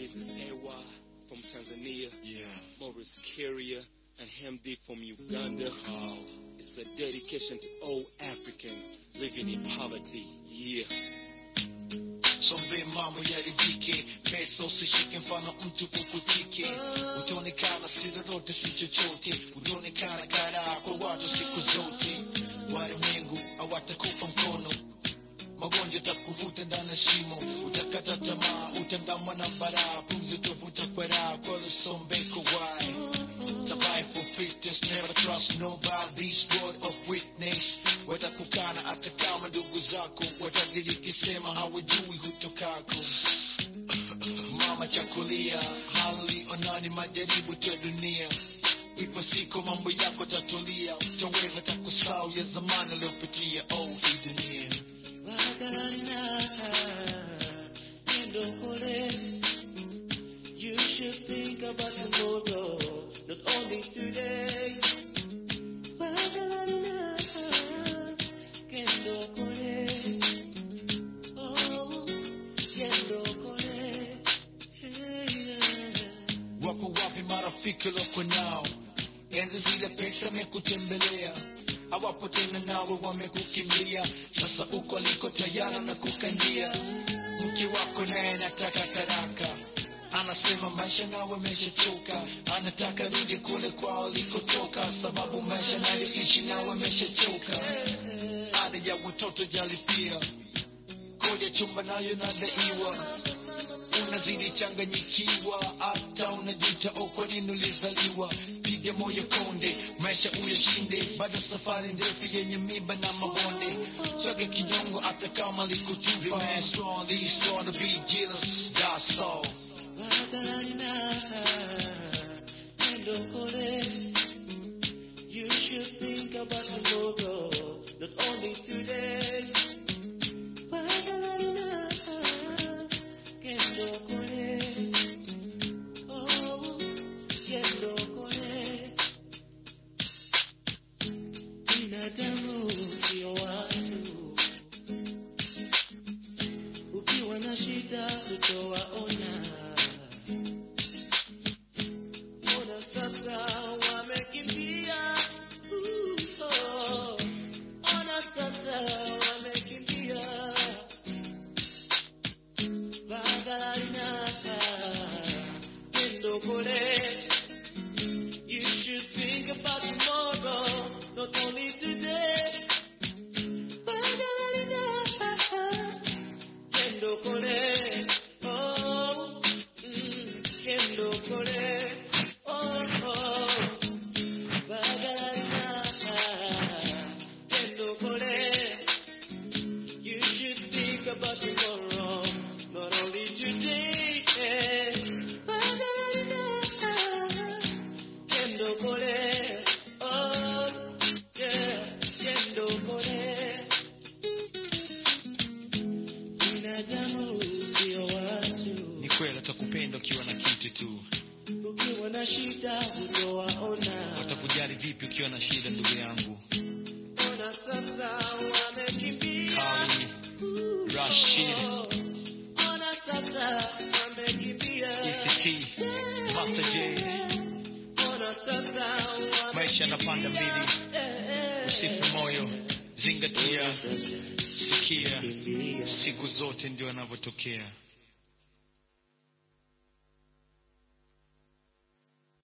This is Ewa from Tanzania, Yeah. Morris Carrier, and Hemdi from Uganda. It's a dedication to all Africans living in poverty. Yeah. Sombe mambo yaridhike, pesa usishike, mfano mtu kukutike. Utaonekana si lolote si chochote, utaonekana karaa kwa watu siku zote. Walimwengu hawatakupa mkono, magonjwa takuvuta ndani ya shimo, utakata tamaa, utandamwa na baraa, pumzi utavuta kwa raha, kwa Sombeko why? Survive for fitness, never trust nobody. This word of witness. Watakukana hata kama ndugu zako watadiriki sema hawajui hutokako. Mama chakulia, hali onani majaribu ya dunia. Ipo siku mambo yako tatulia, utaweza takusau ya zamani uliopitia. Oh, hii dunia. You should think about tomorrow, not only today. Kendo kole, oh, kendo kole, hey, yeah. Wapo wapi marafiki loko nao? Enzi zile pesa mekutembelea, hawapo tena nawe wamekukimbia. Sasa uko aliko tayari na kukandia. Mke wako naye anataka taraka, anasema maisha nawe ameshachoka, anataka rudi kule kwao alikotoka, sababu maisha nayoishi nawe ameshachoka. Ada ya watoto jalipia, kodi ya chumba nayo nadaiwa unazidi changanyikiwa, hata unajuta oh, kwa nini ulizaliwa. Piga moyo konde, maisha uyashinde, bado safari ndefu yenye miba na mabonde. Swage kinyongo hata kama likutupa. Remain strong, be strong to be jealous, that's all. You should think about tomorrow, not only today. Oh, binadamu sio watu ukiwa na shida tutawaonya. Ona sasa wamekimbia, Uh, oh. ona sasa wamekimbia. Bagalina, kendo kole. You should think about tomorrow, not only today. Bagalina, kendo kole. Oh, mm, kendo kole. Oh, oh. Bagalina, kendo kole. You should think about tomorrow, not only today. Bagalina, kendo kole. Oh, yeah, kendo kole. Binadamu sio watu, Ni kweli watakupenda ukiwa na kitu tu, ukiwa na shida hutowaona. watakujali vipi ukiwa na shida, ndugu yangu. Ona sasa wamekimbia. Kali, Rashid, Ona sasa wamekimbia. ECT, Master J, Ona sasa maisha yanapanda mbili, wamekimbia. usife moyo, zingatia, sikia, siku zote ndio yanavyotokea.